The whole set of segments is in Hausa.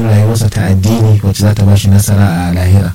rayuwarsa ta addini wacce za ta ba shi nasara a lahira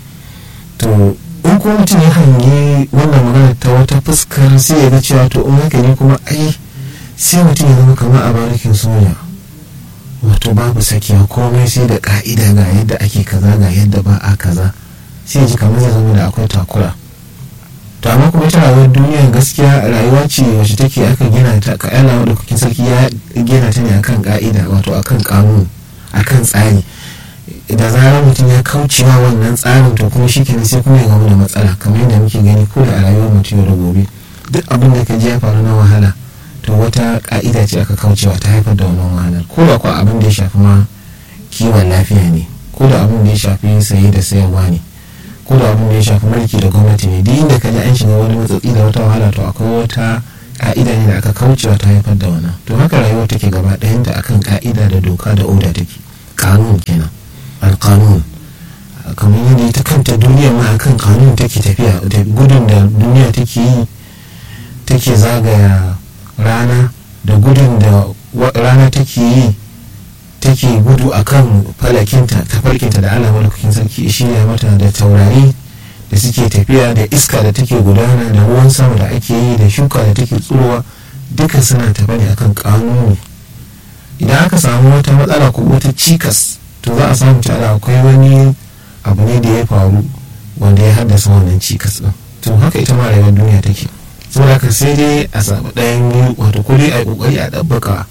to in kuma mutum ya hangi wannan magana ta wata fuskar sai ya ga cewa to in haka ne kuma ai sai mutum ya zama kamar a barikin soja wato babu sakiya komai sai da ka'ida ga yadda ake kaza ga yadda ba a kaza sai ji kamar zai zama da akwai takura to amma kuma ita rayuwar duniya gaskiya rayuwa ce wacce take aka gina ta ka Allah da kukin sarki ya gina ta ne akan ka'ida wato akan kanun akan tsari da zarar mutum ya kaucewa wannan tsarin to kuma shi kenan sai kuma ya gamu da matsala kamar yadda muke gani ko da a rayuwar mutum yau da gobe duk abin da ka ji ya faru na wahala to wata ka'ida ce aka kaucewa ta haifar da wannan wahalar ko da kuwa abin da ya shafi ma kiwon lafiya ne ko da abin da ya shafi saye da sayarwa ne ko da abin da ya shafi mulki da gwamnati ne duk inda ka ji an shiga wani matsatsi da wata wahala to akwai wata ka'ida ne da aka kaucewa ta haifar da wannan to haka rayuwar take gaba ɗayanta akan ka'ida da doka da oda take kanun kenan alkanun kamar yadda ita kanta duniya ma akan kanun take tafiya da gudun da duniya take yi take zagaya rana da gudun da rana take yi take gudu akan falakinta tafarkinta da allah malakukin sarki shirya mata da taurari da suke tafiya da iska da take gudana da ruwan sama da ake yi da shuka da take tsurowa duka suna tafa ne akan kanuni idan aka samu wata matsala ko wata cikas to za a samu cewa akwai wani abu ne da ya faru wanda ya haddasa wannan cikas din to haka ita ma rayuwar duniya take saboda haka sai dai a samu ɗayan biyu wato ko dai a yi kokari a ɗabbaka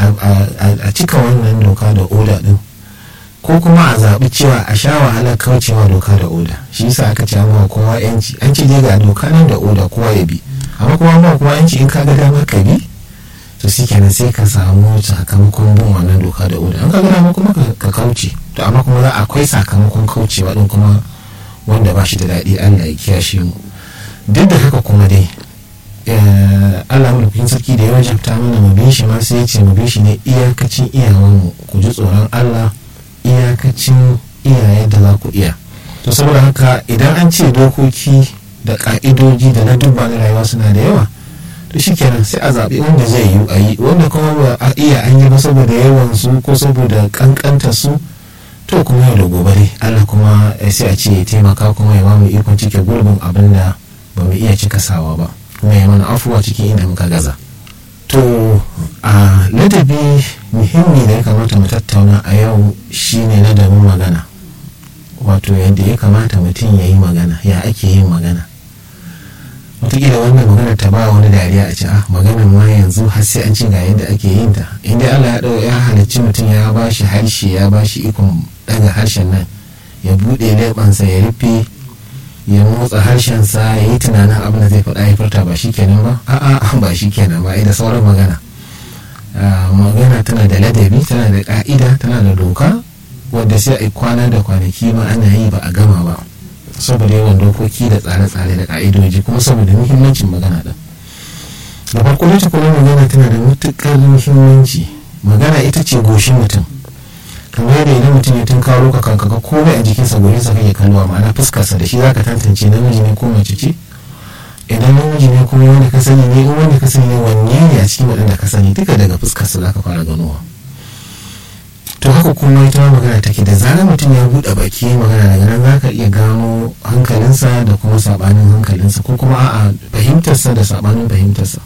a cika wannan doka da oda din ko kuma a zaɓi cewa a sha wahalar kaucewa doka da oda shi yasa aka ce amma kowa yanci an ce dai ga doka nan da oda kowa ya bi amma kuma ba kowa yanci in ka ga dama ka bi to shi kenan sai ka samu sakamakon bin wannan doka da oda an ka ga dama kuma ka kauce to amma kuma za akwai sakamakon kaucewa din kuma wanda ba shi da daɗi Allah ya kiyashe mu duk da haka kuma dai Allah mulkin sarki da ya wajabta mana mu bi shi ma sai ya ce mu bi shi ne iyakacin iyawanmu ku ji tsoron Allah iyakacin iyaye da za ku iya to saboda haka idan an ce dokoki da ka'idoji da na dubba na rayuwa suna da yawa to shikenan sai a zaɓi wanda zai yi a yi wanda kuma ba a iya an yi ba saboda yawan su ko saboda kankanta su to kuma yau da gobe dai Allah kuma sai a ce ya taimaka kuma ya bamu ikon cike gurbin abin da ba mu iya cika sawa ba kuma ya mana afuwa cikin inda muka gaza to a ladabi muhimmi da ya kamata mu tattauna a yau shine ladabin magana wato yadda ya kamata mutum ya yi magana ya ake yin magana wataƙila wannan magana ta ba wani dariya a ce ah magana ma yanzu har sai an ce ga yadda ake yin ta inda Allah ya ɗau ya halicci mutum ya ba shi harshe ya ba shi ikon ɗaga harshen nan ya buɗe leɓansa ya rufe ya motsa harshensa ya yi tunanin abin da zai faɗa ya furta ba shi kenan ba a'a ba shi kenan ba da sauran magana magana tana da ladabi tana da ka'ida tana da doka wadda sai a kwana da kwanaki ma ana yi ba a gama ba saboda yawan dokoki da tsare-tsare da ka'idoji kuma saboda muhimmancin magana din da farko da kuma magana tana da matuƙar muhimmanci magana ita ce goshin mutum kamar yadda idan mutum ya tun karo ka kanka ka komai a jikinsa gurin sa kake kalluwa ma'ana fuskarsa da shi zaka tantance namiji ne ko mace ce idan namiji ne kuma wanda ka sani ne wanda ka sani ne wanne ne a cikin waɗanda ka sani duka daga fuskarsa zaka fara ganowa to haka kuma ita magana take da zarar mutum ya buɗe baki magana daga nan zaka iya gano hankalinsa da kuma sabanin hankalinsa ko kuma a'a fahimtarsa da sabanin fahimtarsa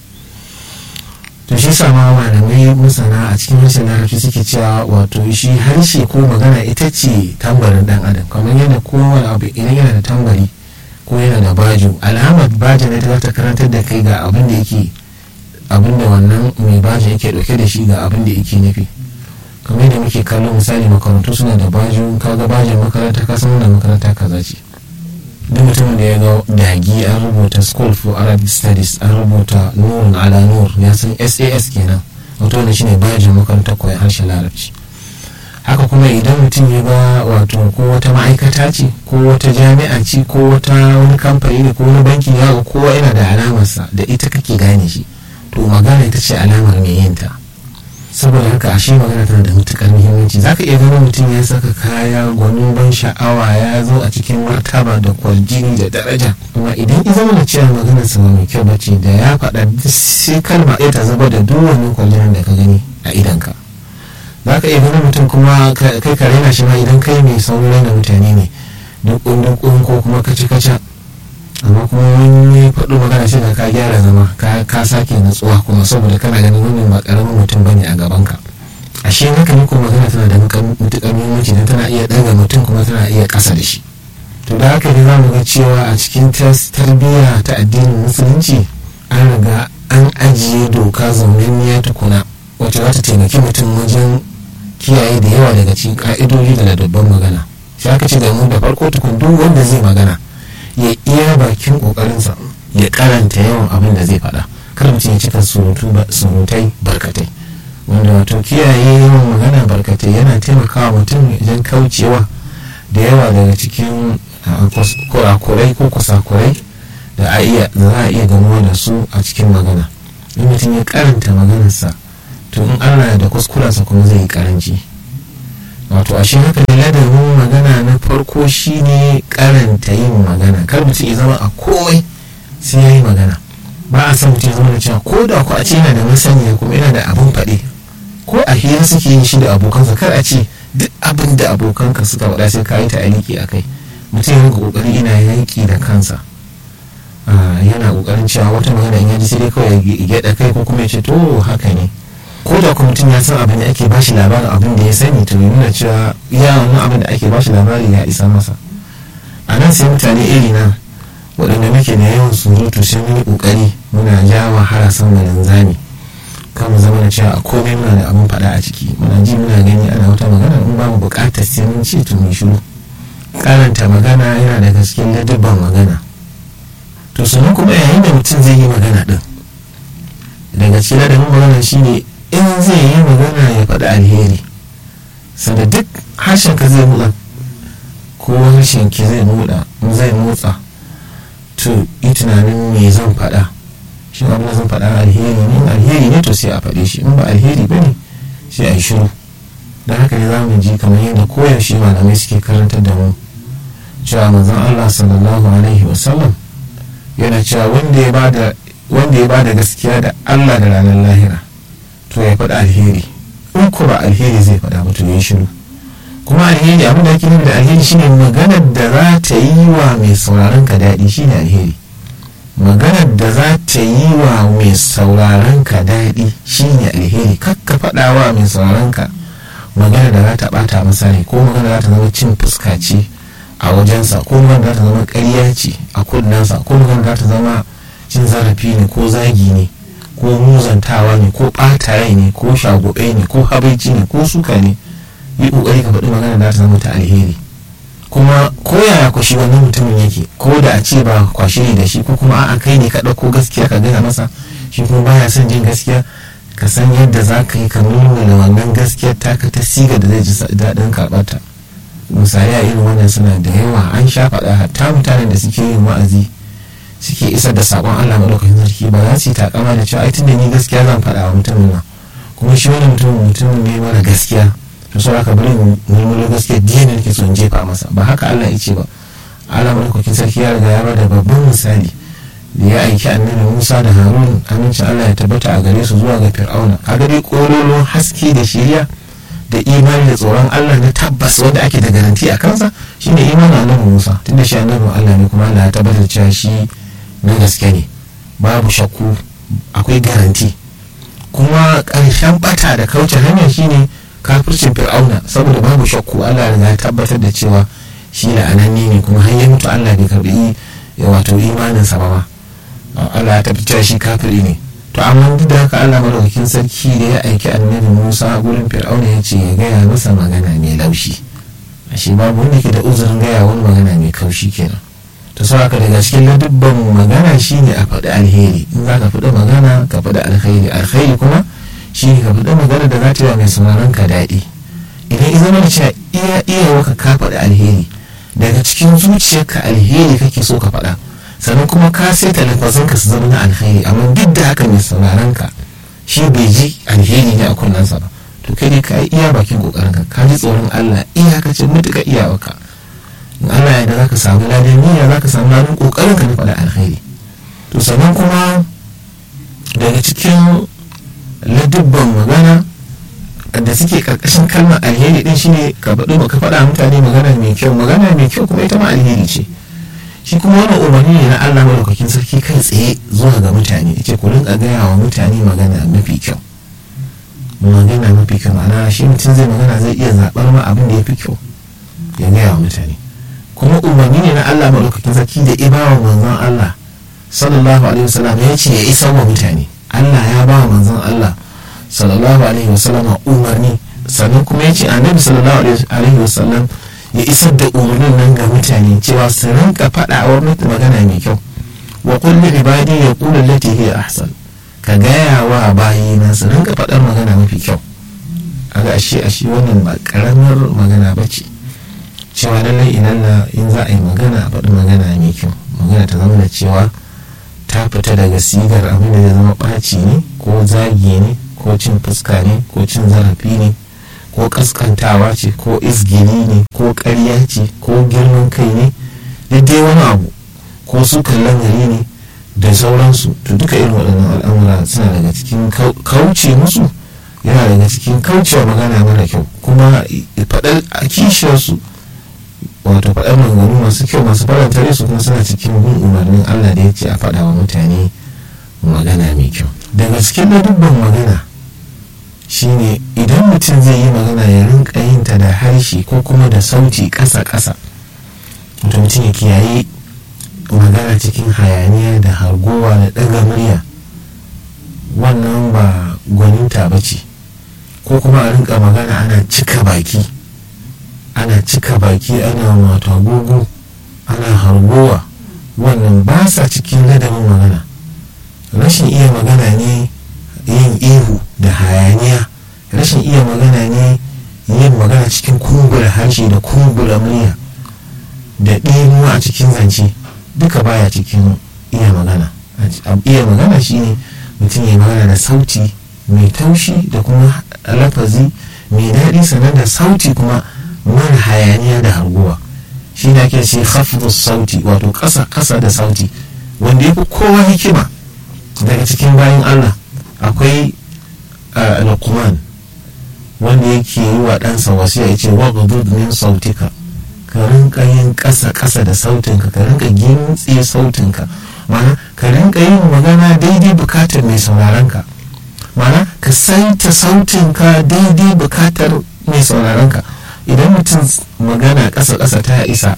to shi sa ma malamai masana a cikin harshen larabci suke cewa wato shi harshe ko magana ita ce tambarin dan adam kamar yadda kowane abu idan yana da tambari ko yana da baju alamar baja ne ta karantar da kai ga abin da yake abin da wannan mai baja yake dauke da shi ga abin da yake nufi kamar yadda muke kallon misali makarantu suna da baju kaga bajin makaranta ka san da makaranta kaza ce duk mutumin da ya ga dagi an rubuta school for arabic studies an rubuta nurun ala nur ya san sas kenan wato wanda shine bajin makarantar koyon harshen larabci haka kuma idan mutum ya ga wato ko wata ma'aikata ce ko wata jami'a ce ko wata wani kamfani ne ko wani banki ya ga kowa yana da alamarsa da ita kake gane shi to magana ita ce alamar mai yin ta saboda haka ashe magana tana da matukar muhimmanci zaka iya ganin mutum ya saka kaya gwanin ban sha'awa ya zo a cikin martaba da kwarjini da daraja amma idan ya zama da cewa maganar sa mai kyau bace da ya faɗa sai kalma ɗaya ta zuba da duk wani kwarjinin da ka gani a idanka za ka iya ganin mutum kuma kai ka raina shi ma idan kai mai saurin raina mutane ne dukun dukun ko kuma kaci kaca amma kuma wani faɗo magana sai ka gyara zama ka sake natsuwa kuma saboda kana ganin wannan ba ƙaramin mutum bane a gaban ka ashe haka ne kuma magana tana da matuƙar muhimmanci don tana iya ɗaga mutum kuma tana iya ƙasa da shi to da haka ne za mu ga cewa a cikin tarbiyya ta addinin musulunci an riga an ajiye doka zaunanniya tukuna wacce za ta taimaki mutum wajen kiyaye da yawa daga cikin ƙa'idodi da ladabban magana shi aka ce da mu da farko tukun duk wanda zai magana ya iya bakin ƙoƙarinsa ya karanta yawan abin da zai faɗa kar mutum ya cika surutai barkatai wanda wato kiyaye yawan magana barkatai yana taimakawa mutum wajen kaucewa da yawa daga cikin kurakurai ko kusakurai da za a iya gamuwa da su a cikin magana in mutum ya karanta maganarsa to in allah da kuskurensa kuma zai yi karanci wato ashe haka ne ladabin magana na farko shine karanta yin magana kar mutum ya zama a komai sai ya yi magana ba a san mutum ya zama da cewa ko da ku a ce yana da masaniya kuma yana da abin faɗi ko a hira suke yin shi da abokansa kar a ce duk abin da abokanka suka faɗa sai ka yi ta aliki a kai mutum yana kokari ina yanki da kansa yana kokarin cewa wata magana in yaji sai dai kawai ya gyaɗa kai ko kuma ya ce to haka ne ko da kuma mutum ya san abin da ake bashi labarin abin da ya sani to nuna cewa ya wannan abin da ake bashi labari ya isa masa a nan sai mutane iri na waɗanda muke da yawan surutu sai mun yi kokari muna jawa harasan mu zami kan mu zama da cewa a komai muna da abin faɗa a ciki muna ji muna gani ana wata magana in ba mu buƙatar sai mun ce to mu shiru karanta magana yana da gaskiyar ladabban magana to sannan kuma yayin da mutum zai yi magana din daga cikin ladabin magana shine in zai yi magana ya faɗi alheri sanda duk harshen ka zai motsa ko harshen ki zai motsa zai motsa to yi tunanin me zan faɗa shi abin da zan faɗa alheri ne alheri ne to sai a faɗe shi in ba alheri ba ne sai a yi shiru da haka ne za mu ji kamar yadda koyaushe malamai suke karantar da mu cewa manzon Allah sallallahu alaihi wasallam yana cewa wanda ya bada wanda ya bada gaskiya da Allah da ranar lahira to ya faɗa alheri in ko ba alheri zai faɗa ba to ya shiru kuma alheri abin da ake nufi da alheri shine maganar da za ta yi wa mai sauraron ka daɗi shine alheri maganar da za ta yi wa mai sauraron ka daɗi shine alheri kakka faɗa wa mai sauraron ka magana da za ta bata masa ne ko magana za ta zama cin fuska ce a wajensa ko magana za ta zama ƙarya ce a kunnensa ko magana za ta zama cin zarafi ne ko zagi ne ko muzantawa ne ko ɓata rai ne ko shagobe ne ko habaici ne ko suka ne yi ƙoƙari ka faɗi magana da za ta zama ta alheri kuma ko yaya kwashi wannan mutumin yake ko da a ce ba kwashi ne da shi ko kuma a'a kai ne ka ɗauko gaskiya ka gaya masa shi kuma baya son jin gaskiya ka san yadda za ka yi ka nuna wannan gaskiyar taka ta siga da zai ji daɗin karɓarta misali a irin wannan suna da yawa an sha faɗa hatta mutanen da suke yin wa'azi suke isar da saƙon Allah maɗaukakin sarki ba za su yi takama da cewa ai tunda ni gaskiya zan faɗa wa mutumin nan kuma shi wani mutumin mutumin ne mara gaskiya to sau aka bari mulmulo gaskiya diya ne nake so in jefa masa ba haka Allah ya ce ba Allah maɗaukakin sarki ya riga ya bada babban misali da ya aiki annabi musa da harun amincin allah ya tabbata a gare su zuwa ga fir'auna a gare kololon haske da shirya da imani da tsoron allah na tabbas wanda ake da garanti a kansa shine imanin annabi musa tunda shi annabi allah ne kuma allah ya tabbatar cewa shi na gaske ne babu shakku akwai garanti kuma ƙarshen bata da kauce hanyar shine kafircin fir'auna saboda babu shakku allah ya tabbatar da cewa shi la'ananne ne kuma har ya mutu allah bai karbi wato imaninsa ba ma Allah ya tafi shi kafiri ne to amma duk da haka Allah madaukakin sarki da ya aiki annabi Musa gurin Fir'auna ya ce ya gaya masa magana mai laushi ashe babu wanda ke da uzurin gaya wani magana mai kaushi kenan to sau haka daga cikin ladubban magana shine a faɗi alheri in za ka faɗi magana ka faɗi alkhairi alkhairi kuma shine ka faɗi magana da za ta yi mai sauraron ka daɗi idan ya zama da cewa iya iya ka faɗi alheri daga cikin zuciyarka alheri kake so ka faɗa sannan kuma ka saita lafazanka su zama na alheri amma duk da haka mai sauraron ka shi bai ji alheri ne a kunnensa ba to kai dai ka yi iya bakin kokarin ka ka ji tsoron Allah iyakacin mutuka iyawarka in Allah ya da zaka samu ladan niyya zaka samu ladan kokarin ka na faɗa alheri to sannan kuma daga cikin ladubban magana da suke karkashin kalmar alheri din shine ka faɗi ka faɗa mutane magana mai kyau magana mai kyau kuma ita ma alheri ce shi kuma wannan umarni ne na Allah madaukakin sarki kai tsaye zuwa ga mutane yace ku rinka gaya wa mutane magana mafi kyau magana mafi kyau ma'ana shi mutum zai magana zai iya zaɓar ma abin da ya fi kyau ya gaya wa mutane kuma umarni ne na Allah madaukakin sarki da ibawa manzon Allah sallallahu alaihi wasallam ya ce ya isa wa mutane Allah ya ba wa manzon Allah sallallahu alaihi wasallam umarni sannan kuma ya ce annabi sallallahu alaihi wasallam ya isar da umarnin nan ga mutane cewa su rinka faɗa wa magana mai kyau wa kulli ibadi ya kula lati hiya ahsan ka gaya wa bayina su rinka faɗar magana mafi kyau aga ashe ashe wannan ba karamar magana ba ce cewa lallai idan in za a yi magana a faɗi magana mai kyau magana ta zama da cewa ta fita daga sigar abin da ya zama ɓaci ne ko zagi ne ko cin fuska ne ko cin zarafi ne ko kaskantawa ce ko isgiri ne ko ƙarya ce ko girman kai ne dai wani abu ko sukan lamari ne da sauransu to duka irin waɗannan al'amura suna daga cikin kauce musu yana daga cikin kaucewa magana mara kyau kuma faɗar a kishiyarsu wato faɗar maganganu masu kyau masu faranta su kuma suna cikin bin umarnin allah da ya ce a faɗa wa mutane magana mai kyau daga cikin dubban magana shine idan mutum zai yi magana ya rinka yin ta da harshe ko kuma da sauti ƙasa-ƙasa mutum ya kiyaye magana cikin hayaniya da hargowa da ɗaga murya wannan ba gwaninta ba ce ko kuma a rinka magana ana cika baki ana cika baki ana mata gugu ana hargowa wannan ba sa cikin ladabin magana rashin iya magana ne yin ihu da hayaniya rashin iya magana ne yin magana cikin kumbura harshe da kumbura murya da ɗimuwa a cikin zance duka baya cikin iya magana iya magana shine mutum ya magana da sauti mai taushi da kuma lafazi mai daɗi sannan da sauti kuma mara hayaniya da harguwa shi ne ake ce hafzus sauti wato ƙasa ƙasa da sauti wanda ya fi kowa hikima daga cikin bayan allah akwai lukman wanda yake yi wa ɗansa wasu ya ce wa min sautika ka rinka yin ƙasa ƙasa da sautinka ka rinka gintse sautinka mana ka rinka yin magana daidai bukatar mai sauraronka mana ka saita sautinka daidai bukatar mai sauraronka idan mutum magana ƙasa ƙasa ta isa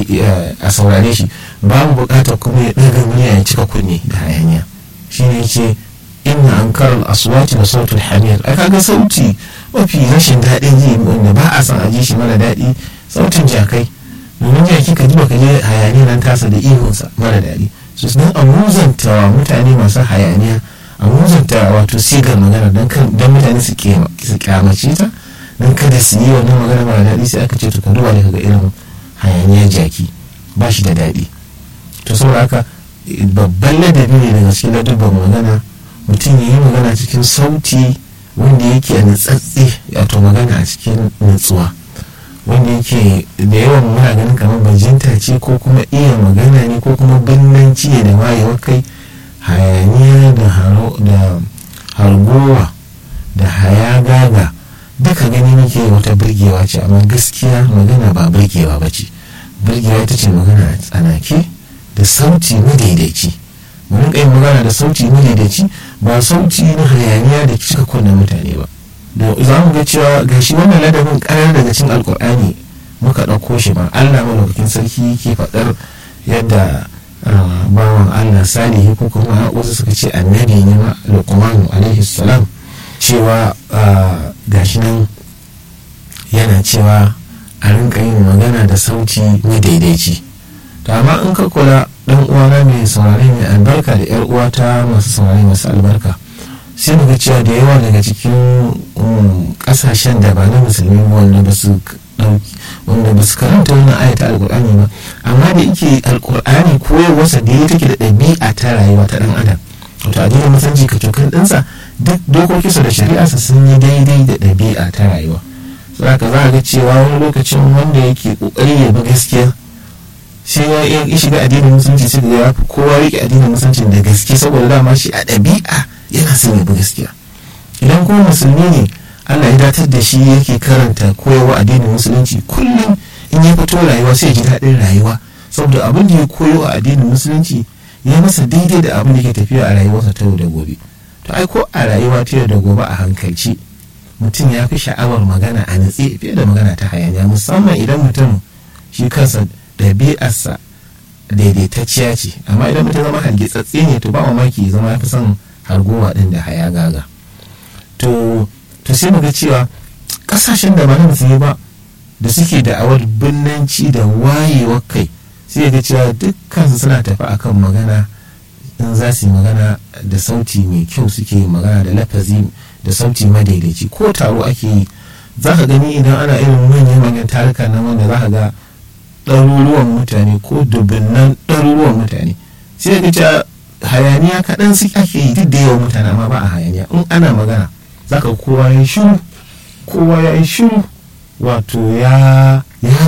a saurare shi babu bukatar kuma ya ɗaga murya ya cika kunne da hayaniya shine ce inna an karar aswati da sautul hamir a kaga sauti mafi rashin daɗin ji wanda ba a san a ji shi mara daɗi sautin jakai domin jaki ka ji baka je hayaniya nan tasa da ihunsa mara daɗi su don a muzanta wa mutane masu hayaniya a muzanta wato sigar magana don mutane su kyamace ta don kada su yi wannan magana mara daɗi sai aka ce to ka duba da kaga irin hayaniyar jaki ba shi da daɗi to saboda haka babban ladabi ne daga cikin ladabban magana mutum ya yi magana cikin sauti wanda yake a nutsatse wato magana a cikin nutsuwa wanda yake da yawan muna ganin kamar bajinta ce ko kuma iya magana ne ko kuma binnanci ne da wayewar kai hayaniya da hargowa da hayagaga duka gani nake wata birgewa ce amma gaskiya magana ba birgewa ba ce birgewa ita ce magana a tsanake da sauti madaidaici mun kai magana da sauti madaidaici ba sauti na hayaniya da cika kunnen mutane ba da za mu ga cewa gashi wannan ladabin karar daga cin alkur'ani muka ɗauko shi ba allah malaukakin sarki ke faɗar yadda bawan allah salihi ko kuma wasu suka ce annabi ne ma luqmanu alaihi salam cewa gashi nan yana cewa a rinka yin magana da sauti madaidaici to amma in ka kula dan uwana mai saurare mai albarka da yar uwata masu saurare masu albarka sai muga cewa da yawa daga cikin kasashen da ba na musulmi wanda ba su wanda ba su karanta wannan ayata alkur'ani ba amma da yake alkur'ani koyarwarsa da ya take da ɗabi'a ta rayuwa ta ɗan adam wato addinin musulunci ka cokan ɗinsa duk dokokinsa da shari'arsa sun yi daidai da ɗabi'a ta rayuwa saboda za a ga cewa wani lokacin wanda yake ƙoƙari ya bi gaskiya sai ya yi shiga addinin musulunci sai ga ya fi kowa rike addinin musulunci da gaske saboda dama shi a ɗabi'a yana son ya bi gaskiya idan kuma musulmi ne Allah ya datar da shi yake karanta koyarwa addinin musulunci kullum in ya fito rayuwa sai ya ji daɗin rayuwa saboda abin da ya koyo a addinin musulunci ya masa daidai da abin da ke tafiya a rayuwarsa ta yau da gobe to ai ko a rayuwa ta yau da gobe a hankalci mutum ya fi sha'awar magana a natse fiye da magana ta hayaniya musamman idan mutum shi kansa ɗabi'arsa daidaitacciya ce amma idan mutum zama hargitsatse ne to ba mamaki zama ya fi son hargowa ɗin da haya gaga to to sai mu ga cewa ƙasashen da ba na musulmi ba da suke da'awar binnanci da wayewar kai sai ga cewa dukkansu suna tafi akan magana in za su yi magana da sauti mai kyau suke yi magana da lafazi da sauti madaidaici ko taro ake yi za ka gani idan ana irin manyan manyan taruka na wanda za ka ga ɗaruruwan mutane ko dubunnan ɗaruruwan mutane sai ga cewa hayaniya kaɗan su ake yi duk da yawan mutane amma ba a hayaniya in ana magana za ka kowa ya shiru kowa ya yi shiru wato ya